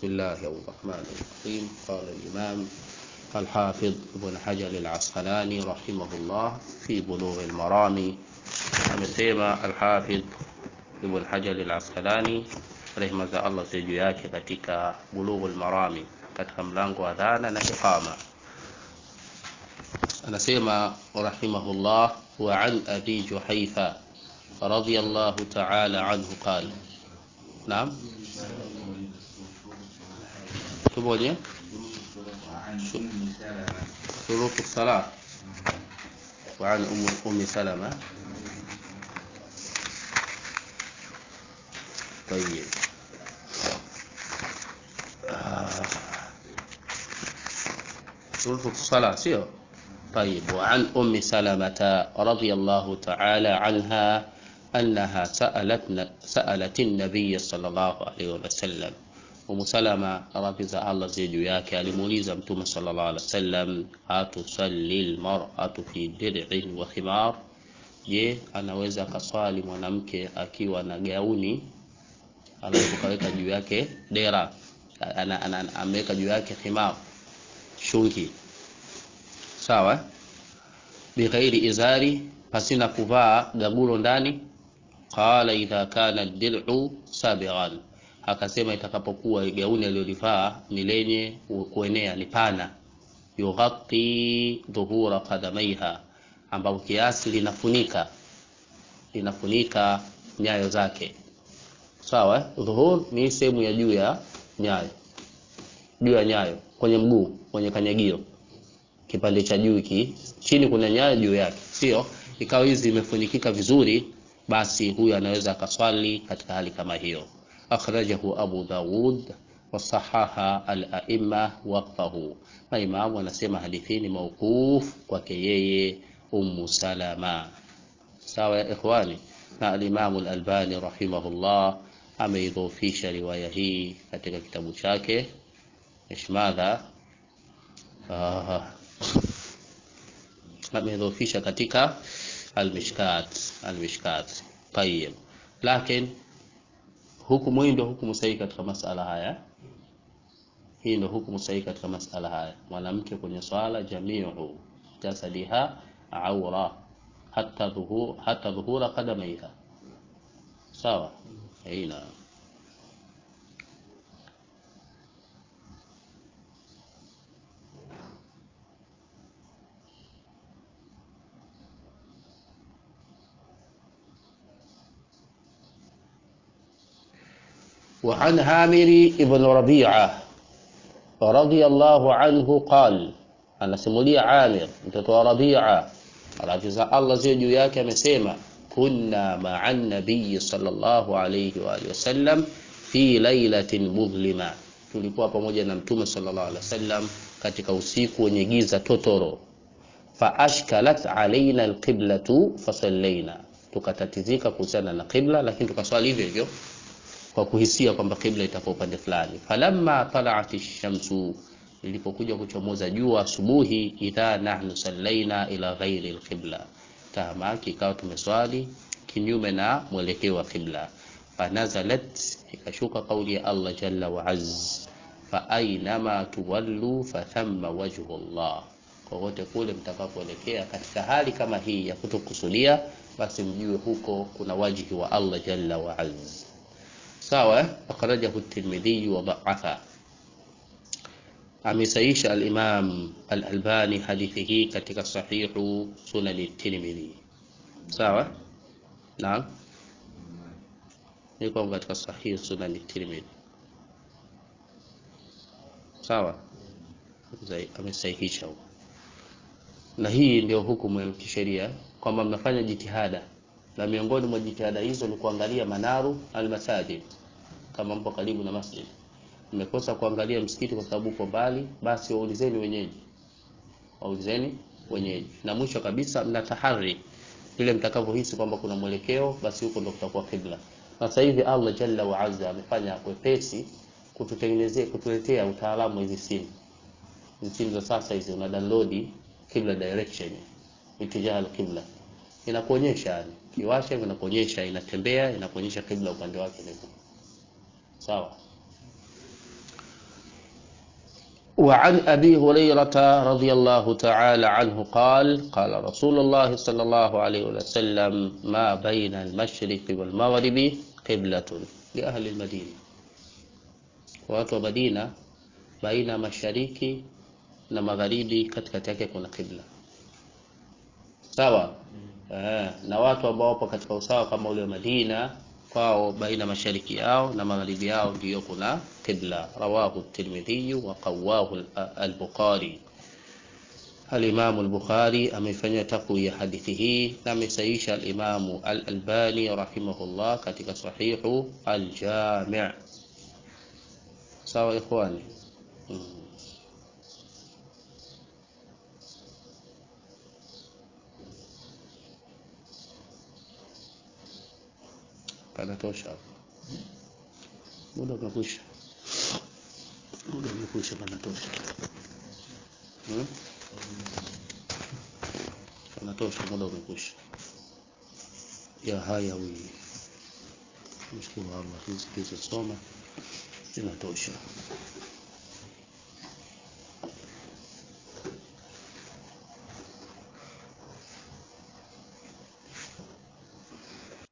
بسم الله الرحمن الرحيم قال الإمام الحافظ ابن حجر العسقلاني رحمه الله في بلوغ المرام amesema Alhafidh Ibn Hajar al-Asqalani rehma za Allah ziwe juu yake katika Bulughul Marami katika mlango wa dhana na iqama anasema rahimahullah wa an abi Juhaifa radiyallahu ta'ala anhu qala naam tumoje شروط الصلاة وعن أم أم سلمة طيب آه. شروط الصلاة سيو طيب وعن أم سلمة رضي الله تعالى عنها أنها سألت سألت النبي صلى الله عليه وسلم Umu Salama radhi za Allah ziwe juu yake alimuuliza Mtume sallallahu alaihi wasallam, atusalli almar'atu fi dir'in wa khimar, je, anaweza akaswali mwanamke akiwa na gauni alafu kaweka juu yake dera, ana, ana, ana, ameweka juu yake khimar, shungi, sawa, bighairi izari, pasina kuvaa gagulo ndani. Qala idha kana ad-dir'u sabighan akasema itakapokuwa gauni alilolivaa ni lenye kuenea ni pana, yughatti dhuhura qadamaiha, ambapo kiasi linafunika linafunika nyayo zake. Sawa, dhuhur ni sehemu ya juu ya nyayo, juu ya nyayo, kwenye mguu, kwenye kanyagio, kipande cha juu hiki, chini kuna nyayo juu yake, sio ikawa hizi imefunikika vizuri, basi huyu anaweza akaswali katika hali kama hiyo. akhrajahu Abu Dawud wasahaha al-aimma waqfahu. Maimamu anasema hadithi ni mauquf kwake yeye Ummu Salama. Sawa ya ikhwani, na al-Imam al-Albani rahimahullah ameidhofisha riwaya hii katika kitabu chake ishmadha ameidhofisha katika al-Mishkat al-Mishkat. Tayyib, lakini hukumu hii ndio hukumu sahihi katika masala haya. Hii ndio hukumu sahihi katika masala haya. Mwanamke kwenye swala, jamiu jasadiha aura hata dhuhur hata dhuhura qadamaiha, sawa. Aina وعن هامر بن ربيعة رضي الله عنه قال anasimulia Amir mtoto wa Rabia radhi za Allah ziwe juu yake amesema kunna ma'a nabiy sallallahu alayhi wa alihi wasallam fi lailatin mudhlima tulikuwa pamoja na mtume sallallahu alaihi wasallam katika usiku wenye giza totoro fa ashkalat alaina alqiblatu fasallaina tukatatizika kuhusiana na qibla lakini tukaswali hivyo hivyo kwa kuhisia kwamba kibla itakuwa upande fulani. Falamma talaat shamsu, ilipokuja kuchomoza jua asubuhi, idha nahnu sallaina ila ghairi alqibla, tahamaki ikawa tumeswali kinyume na mwelekeo wa kibla. Fanazalat, ikashuka kauli ya Allah jalla wa azz, fa ainama tuwallu fathamma wajhu Allah, kokote kule mtakapoelekea katika hali kama hii ya kutokusudia, basi mjue huko kuna wajhi wa Allah jalla wa azz. sawa akhrajahu at-Tirmidhi wa da'afa amesaisha al-Imam al-Albani hadithi hii katika sahihu sunan at-Tirmidhi sawa naam niko katika sahihu sunan at-Tirmidhi sawa amesahihisha na hii ndio hukumu ya kisheria kwamba mnafanya jitihada na miongoni mwa jitihada hizo ni kuangalia manaru almasajid. Kama mpo karibu na masjid, mmekosa kuangalia msikiti kwa sababu upo mbali, basi waulizeni wenyeji, waulizeni wenyeji. Na mwisho kabisa, mna tahari vile mtakavyohisi kwamba kuna mwelekeo, basi huko ndo kutakuwa kibla. Na sasa hivi Allah jalla wa azza amefanya wepesi kututengenezea, kutuletea utaalamu hizi simu hizi simu za sasa hizi, una download kibla direction, itijaha al-kibla inakuonyesha yani kiwasha inakuonyesha inatembea inakuonyesha kibla upande wake ni sawa وعن أبي هريرة رضي الله تعالى عنه قال قال رسول الله صلى الله عليه وسلم ما بين المشرق والمغرب قبلة لأهل المدينة watu wa Madina baina mashariki na magharibi katikati yake kuna kibla sawa eh, na watu ambao wapo katika usawa kama ule wa Madina kwao baina mashariki yao na magharibi yao ndiyo kuna qibla rawahu tirmidhi wa qawahu al-bukhari al-imam al-bukhari amefanyia takwiya hadithi hii na amesaisha al-imam al-albani rahimahullah katika sahihu al-jami' sawa ikhwani hmm. panatosha hapo muda umekwisha muda umekwisha panatosha hmm? panatosha muda umekwisha ya haya wi mshukuru Allah hizi tulizosoma zinatosha